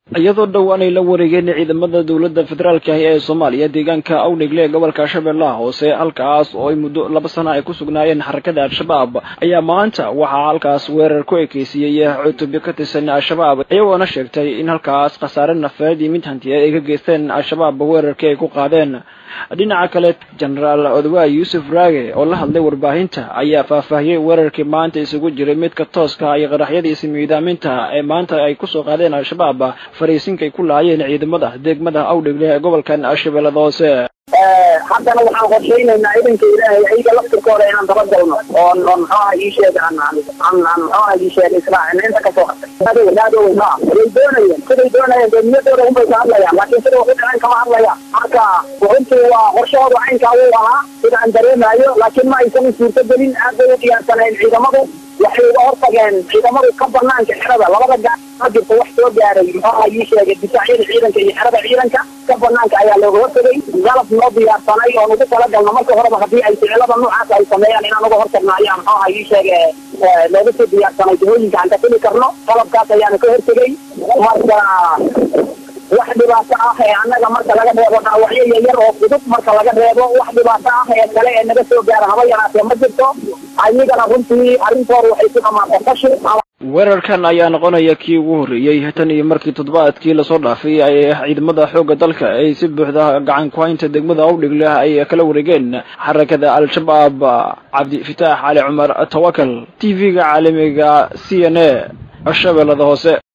iyadoo dhowaan ay la wareegeen ciidamada dowladda federaalka ahi ee soomaaliya deegaanka awdhegle ee gobolka shabeellaha hoose halkaas oo ay muddo laba sana ay ku sugnaayeen xarakada al-shabaab ayaa maanta waxaa halkaas weerar ku ekeysiiyey cutubyo ka tirsan al-shabaab iyagoona sheegtay in halkaas khasaare nafeed iyo mid hantiyeed ay ka geysteen al-shabaab weerarkii ay ku qaadeen dhinaca kale jenaraal odawaay yuusuf raage oo la hadlay warbaahinta ayaa faahfaahiyey weerarkii maanta isugu jiray midka tooska iyo qaraxyadiisi miidaaminta ee maanta ay kusoo qaadeen al-shabaab fariisinkay ku laayeen ciidamada degmada awdhegle ee gobolkan shabeellada hoose haddana waxaan qorshaynaynaa idanka ilaahay ayaga laftirkooda inaan dabagalno oon oon muxuaha ii sheega aan aan aan muxuaha ii sheega israacina inta kasoo hartay adow adow ma way doonayeen siday doonayeen dee niyadooda unbay ka hadlayaan laakiin sida waxu dhaceen kama hadlayaan marka runtii waa qorshahooda caynkaa wuu ahaa sida aan dareemayo laakiin ma aysan suurtagelin aad bay u diyaarsaneen ciidamadu waxay uga hortageen ciidamadu ka banaanka xerada labada gaar ma jirto wax soo gaaray muxuaha ii sheegay difaacyada ciidanka iyo xerada ciidanka ka banaanka ayaa looga hortagay galab noo diyaarsanay oon ugu talagalno marka horeba haddii ay ficilada noocaas ay sameeyaan inaan uga hortagno ayaa muxuaha ii sheege looga soo diyaarsanay jihooyinka aan ka fili karno qalabkaas ayaana ka hortegay marka wax dhibaato ah ee annaga marka laga reebo dhaawacyo yaryar oo fudud marka laga reebo wax dhibaato ah ee kale ee naga soo gaara haba yaraatee ma jirto ayagana runtii arrintooda waxay ku dhamaatay fashil weerarkan ayaa noqonaya kii ugu horreeyey tan iyo markii toddobaadkii lasoo dhaafay ay ciidamada xoogga dalka ay si buuxda gacan ku haynta degmada awdhigle ay kala wareegeen xarakada al-shabaab cabdifitaax cali cumar tawakal t v-ga caalamiga c n a shabeellada hoose